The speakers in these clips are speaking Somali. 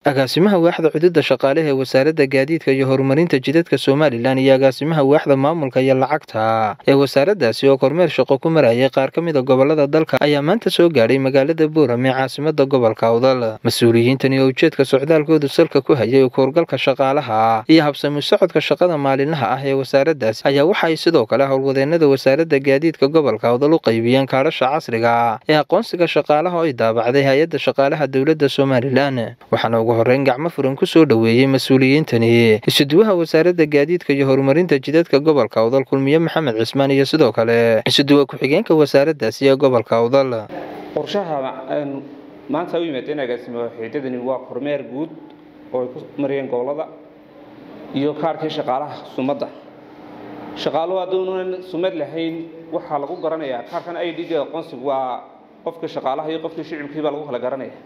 agaasimaha waaxda cududa shaqaalaha ee wasaaradda gaadiidka iyo horumarinta jidadka somalilan iyo agaasimaha waaxda maamulka iyo lacagta ee wasaaraddaasi oo kormeer shaqo ku marayay qaar ka mid a gobolada dalka ayaa maanta soo gaadhay magaalada buuram ee caasimada gobolka awdal mas-uuliyiintani oo ujeedka socdaalkoodu salka ku hayay kuurgalka shaqaalaha iyo habsami socodka shaqada maalinlaha ah ee wasaaraddaasi ayaa waxa ay sidoo kale howlwadeenada wasaaradda gaadiidka gobolka awdal u qaybiyeen kaadhasha casriga ee aqoonsiga shaqaalaha oo ay daabacday hay-adda shaqaalaha dowladda somalilan waxaana ugu horeyn gacmo furan ku soo dhoweeyey mas-uuliyiintani isuduwaha wasaaradda gaadiidka iyo horumarinta jidadka gobolka awdal kulmiye maxamed cismaan iyo sidoo kale isuduwa ku-xigeenka wasaaraddaasi ee gobolka awdal qorshaha maanta u yimaadeen agaasimo xiidadani waa kormeer guud oo ay ku mariyeen gobolada iyo kaarkii shaqaalaha sumadda shaqaaluhu hadduunan sumad lahayn waxaa lagu garanayaa kaarkan i d aqoonsigu waa qofkii shaqaalaha iyo qofkii shicibkii baa lagu kala garanaya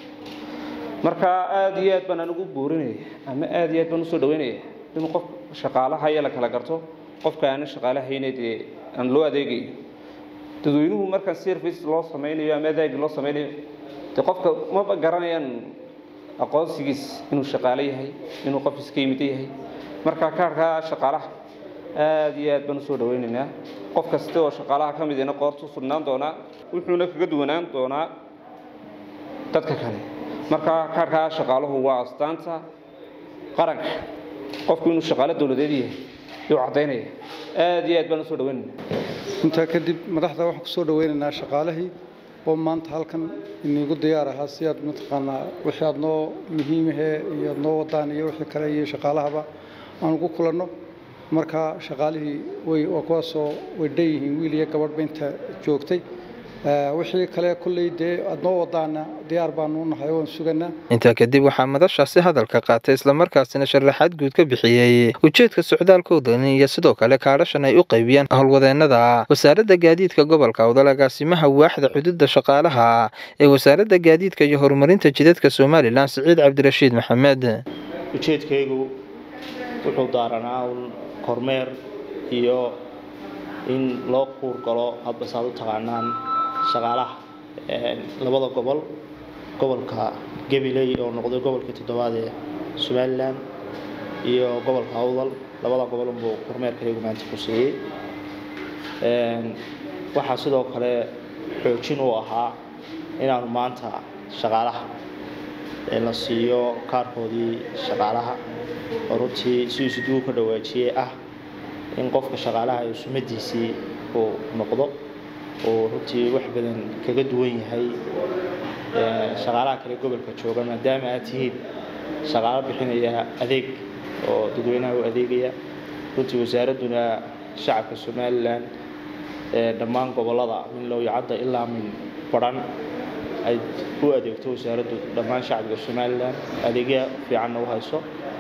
marka aada iyo aad baan anugu boorinaya ama aada iyo aad baan usoo dhaweynaya in qof shaqaalaha iyo la kala garto qofka aana shaqaalahayna dee aan loo adeegayo dadweynuhu markaan service loo samaynayo ama adaagi loo samaynayo dee qofka maba garanayaan aqoonsigiis inuu shaqaalo yahay inuu qof iska yimid yahay marka kaarka shaqaalaha aada iyo aad baan usoo dhaweynaynaa qof kasta oo shaqaalaha ka midina qoortu sugnaan doonaa wuxuuna kaga duwanaan doonaa dadka kale marka kaarkaa shaqaaluhu waa astaanta qaranka qofku inuu shaqaalo dowladeed yahay yuu caddaynaya aada iyo aad baan usoo dhaweynayna intaa kadib madaxda waxaan kusoo dhaweynaynaa shaqaalihii oo maanta halkan inigu diyaar ahaa si aad mataqaanaa wixii aad noo muhiimahee iyo aad noo wadaan iyo wixii kale iyo shaqaalahaba aan ugu kulanno marka shaqaalihii way waa kuwaasoo way dhan yihiin wiil iyo gabadhba inta joogtay wixii kale kolley dee aad noo wadaana diyaar baanu nahay waan suganaa intaa kadib waxaa madashaasi hadalka qaatay islamarkaasina sharaxaad guud ka bixiyey ujeedka socdaalkoodan iyo sidoo kale kaadhashan ay u qaybiyeen howlwadeenada wasaaradda gaadiidka gobolka awdal agaasimaha waaxda xuduudda shaqaalaha ee wasaaradda gaadiidka iyo horumarinta jidadka somalilan siciid cabdirashiid maxamed ujeedkaygu wuxuu daaranaa un kormeer iyo in loo kuur galo hadba saad u taqaanaan shaqaalaha labada gobol gobolka gabiley oo noqday gobolkii toddobaad ee somalilan iyo gobolka awdal labada gobol unbuu kormeerkaygu maanta ku siiyey waxaa sidoo kale xoojin u ahaa inaanu maanta shaqaalaha la siiyo kaarkoodii shaqaalaha oo runtii si isudugu ka dhawaajiyey ah in qofka shaqaalaha uu sumadiisii uu noqdo uu runtii wax badan kaga duwan yahay shaqaalaha kale gobolka jooga maadaama aad tihiin shaqaalo bixinaya adeeg oo dadweynaha u adeegaya runtii wasaaradduna shacabka somalilan dhammaan gobolada min lowyacadda ilaa min baran ay u adeegto wasaaraddu dhammaan shacabka somalilan adeegya fiicanna u hayso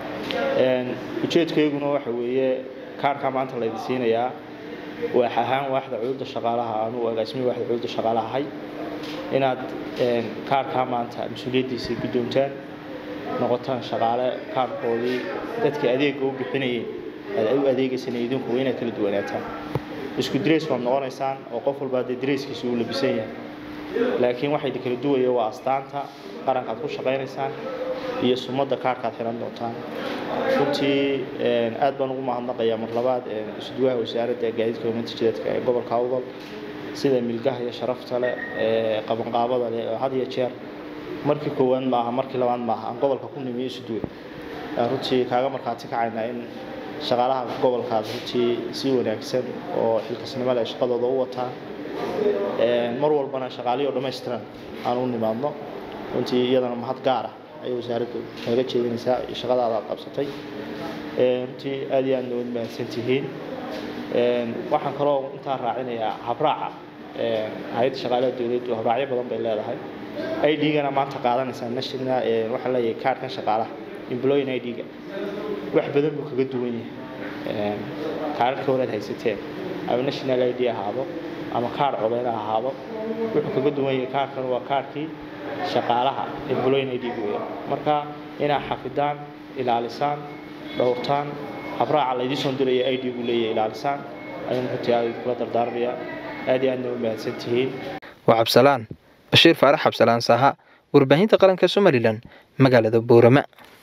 ujeedkayguna waxa weeye kaarkaa maanta laydin siinayaa waax ahaan waaxda cududa shaqaalaha anuu agaasimihi waaxda cududa shaqaalaha ahay inaad kaarkaa maanta mas-uuliyaddiisa guddoontaan noqotaan shaqaale kaarkoodii dadka adeegga u bixinayeen aad u adeegaysana idinku inaad kala duwanaataan isku dirays baad noqonaysaan oo qof walbaa dee darayskiisa uu labisan yahay laakiin waxa idin kala duwaya waa astaanta qaranka aad ku shaqaynaysaan iyo sumadda kaarhkaad xihan doontaan runtii aad baan ugu mahadnaqayaa mar labaad isduwaha wasaaradda gaadiidka horumarinta jidadka ee gobolka awdal sida milgaha iyo sharafta leh ee qabanqaabada leh oo had iyo jeer markii koowaad maaha markii labaad maaha aan gobolka ku nimiyo isuduwe runtii kaaga markhaati kacaynaa in shaqaalaha gobolkaas runtii si wanaagsan oo xilkasnimo leh shaqadooda u wataan mar walbana shaqaalihi oo dhammaystiran aan u nimaadno runtii iyadana mahad gaar ah ayay wasaaraddu kaga jeedinaysaa shaqadaada aad qabsatay runtii aad iyo aadna waad mahadsan tihiin waxaan kaloo intaa raacinayaa habraaca hay-adda shaqaalaha dowladdu habraacyo badan bay leedahay i d-gana maanta qaadanaysaa national waxaan leeyahay kaarhkan shaqaalaha employin i d-ga wax badan buu kaga duwan yahay kaararka horaad haysateen ama national i d ahaado ama kaar codeyn ha ahaado wuxuu kaga duwan yahay kaarkan waa kaarkii shaqaalaha employin i d weya marka inaad xafidaan ilaalisaan dhowrtaan habraaca laydii soo diraya i d gu leeyahay ilaalisaan ayuun runtii aad kula dardaarmaya aad iyo aadna u mahadsan tihiin waa cabsalaan bashiir faarax cabsalaan saha warbaahinta qaranka somalilan magaalada boorama